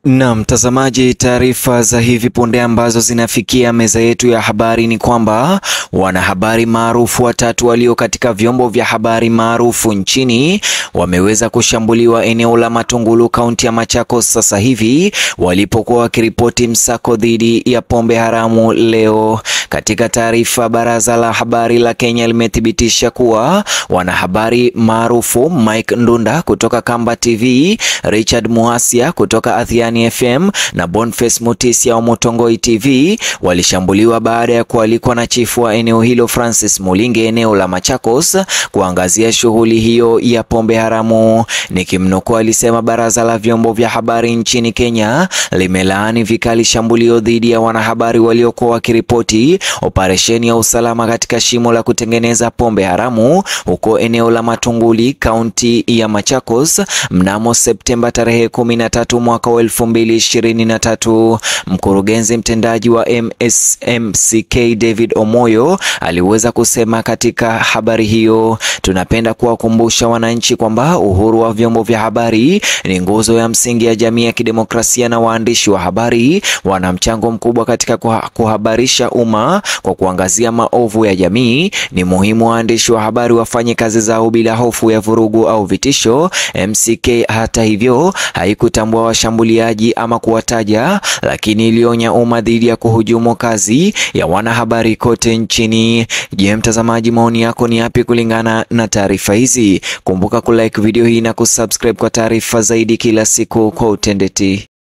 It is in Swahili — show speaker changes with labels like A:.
A: Na mtazamaji, taarifa za hivi punde ambazo zinafikia meza yetu ya habari ni kwamba wanahabari maarufu watatu walio katika vyombo vya habari maarufu nchini wameweza kushambuliwa eneo la Matungulu, kaunti ya Machakos sasa hivi walipokuwa wakiripoti msako dhidi ya pombe haramu leo. Katika taarifa, baraza la habari la Kenya limethibitisha kuwa wanahabari maarufu Mike Ndunda kutoka Kamba TV, Richard Muhasia kutoka Athiani FM na Boniface Mutisia wa Motongoi TV walishambuliwa baada ya kualikwa na chifu wa eneo hilo Francis Mulinge eneo la Machakos kuangazia shughuli hiyo ya pombe haramu. Nikimnukuu, alisema baraza la vyombo vya habari nchini Kenya limelaani vikali shambulio dhidi ya wanahabari waliokuwa wakiripoti operesheni ya usalama katika shimo la kutengeneza pombe haramu huko eneo la Matunguli, kaunti ya Machakos mnamo Septemba tarehe 13 mwaka wa 2023. Mkurugenzi mtendaji wa MSMCK David Omoyo aliweza kusema katika habari hiyo, tunapenda kuwakumbusha wananchi kwamba uhuru wa vyombo vya habari ni nguzo ya msingi ya jamii ya kidemokrasia na waandishi wa habari wana mchango mkubwa katika kuhabarisha umma kwa kuangazia maovu ya jamii. Ni muhimu waandishi wa habari wafanye kazi zao bila hofu ya vurugu au vitisho. MCK hata hivyo haikutambua washambuliaji ama kuwataja, lakini ilionya umma dhidi ya kuhujumu kazi ya wanahabari kote nchini. Je, mtazamaji, maoni yako ni yapi kulingana na taarifa hizi? Kumbuka kulike video hii na kusubscribe kwa taarifa zaidi kila siku kwa utendeti.